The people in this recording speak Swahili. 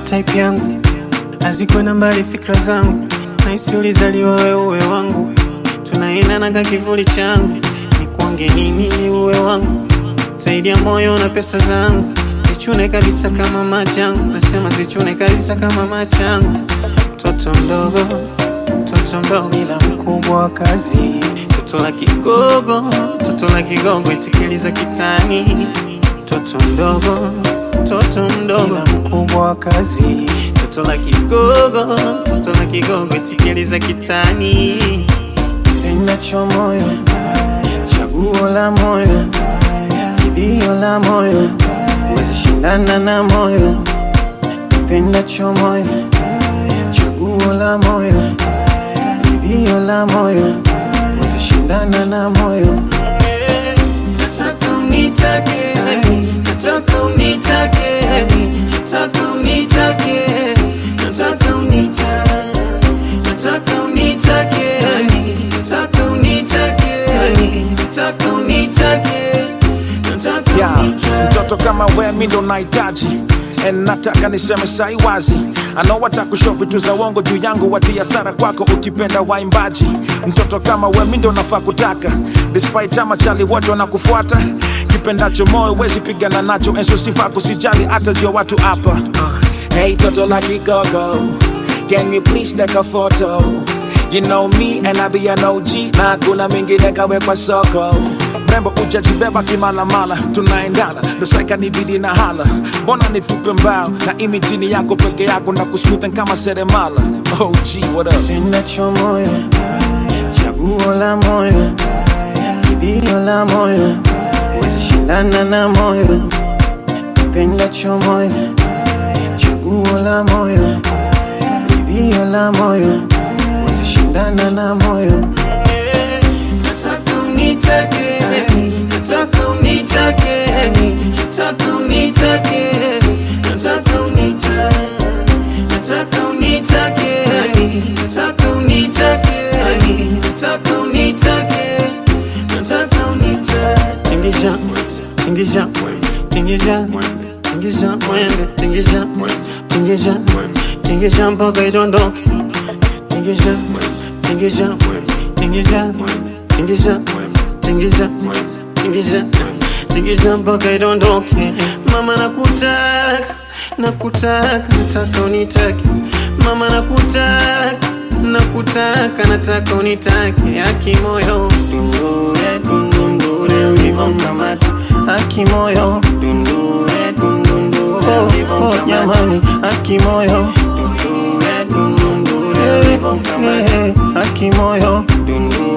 type yangu hazikwenda mbali fikra zangu naisi ulizaliwa wewe uwe wangu tunaendana ka kivuli changu nikuonge nini ni uwe wangu zaidi ya moyo na pesa zangu zichune kabisa kama machangu nasema zichune kabisa kama machangu mtoto mdogo mtoto mdogo ila mkubwa wa kazi toto la kigogo toto la kigogo itikiliza kitani mtoto mdogo mtoto mdogo ila mkubwa wa kazi toto la kigogo toto la kigogo itikiliza kitani pendacho moyo chaguo la moyo idhio la moyo wezi shindana na moyo pendacho moyo chaguo la moyo idhio la moyo wezi shindana na moyo nataka unitake nataka unitake nataka unitake nataka unitake nataka unitake nataka unitake nataka unitake nataka yeah. unitake mtoto kama we mi ndo nahitaji And nataka niseme sai wazi anaowata kusho vitu za uongo juu yangu watia sara kwako ukipenda waimbaji mtoto kama we mi ndo nafaa kutaka despite ama chali wote wanakufuata kipendacho moyo wezi pigana nacho enso sifa kusijali hata jua watu hapa uh, hey toto la kigogo can you please take a photo You know me and I be an OG na hakuna mingine kawekwa soko mrembo ujajibeba kimalamala tunaendana dosaika nibidi na hala mbona nitupe mbao na imitini yako peke yako na kusmuthen kama seremala oh, gee, what up? pendacho moyo chaguo la moyo idhio la moyo wezi shindana na moyo pendacho moyo chaguo la moyo idhio la moyo wezi shindana na moyo nataka unitake nataka unitake nataka unitake nataka unitake nataka unitake nataka unitake nataka unitake nataka unitake tingisha tingisha tingisha tingisha mwende tingisha tingisha tingisha mpaka idondoke tingisha tingisha tingisha tingisha tingisha tingisha tingisha mpaka idondoke mama nakutaka nakutaka nataka unitake mama nakutaka nakutaka nataka unitake aki moyo dundure dundundure ulivomkamata aki moyo dundure dundundure ulivomkamata jamani aki moyo dundure dundundure ulivomkamata aki moyo dundure